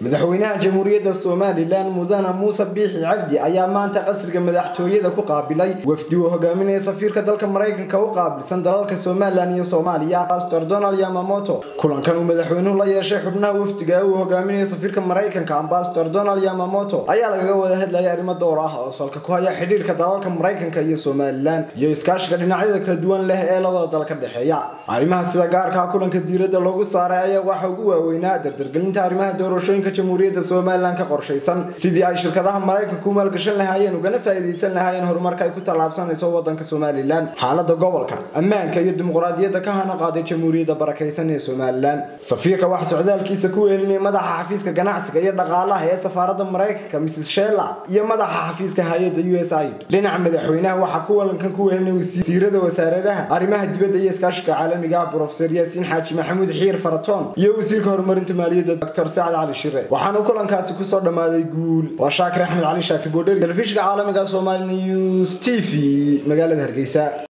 madaxweynaha jamhuuriyadda somalilan mudane muuse biixi cabdi ayaa maanta qasriga madaxtooyada ku qaabilay wafdi uu hogaaminaya safiirka dalka maraykanka u qaabilsan dalalka somalilan iyo soomaaliya pastor donald yamamoto kulankan uu madaxweynuhu la yeeshay xubnaha wafdiga uu hogaaminaya safiirka maraykanka ambastor donald yamamoto ayaa lagaga wada hadlayay arrimo door ah oo salka ku haya xidhiirka dalalka maraykanka iyo somalilan iyo iskaashiga dhinacyada kala duwan leh ee labada dal ka dhexeeya arrimaha sida gaarkaa kulanka diiradda loogu saaray ayaa waxa ugu waaweynaa dardargelinta arrimaha doorashooyinka jamhuuriyadda somalilan ka qorshaysan sidii ay shirkadaha maraykanka u maalgashan lahaayeen ugana faa'iidaysan lahaayeen horumarka ay ku tallaabsanayso waddanka somalilan xaalada gobolka ammaanka iyo dimuqraadiyadda ka hana qaaday jamhuuriyadda barakaysan ee somalilan safiirka wax socdaalkiisa ku weelinaya madaxa xafiiska ganacsiga iyo dhaqaalaha ee safaaradda maraykanka mrs shella iyo madaxa xafiiska hay-adda u s i dhinaca madaxweynaha waxaa kuwalankan ku weelinaya wasiirada wasaaradaha arrimaha dibadda iyo iskaashiga caalamiga ah brofeser yaasiin xaaji maxamuud xiir faratoon iyo wasiirka horumarinta maaliyadda dr sacad cali shire waxaana kulankaasi kusoo dhammaaday guul waa shaakir axmed cali shaakir boodheri telefishinka caalamiga somali news t v magaalada hargeysa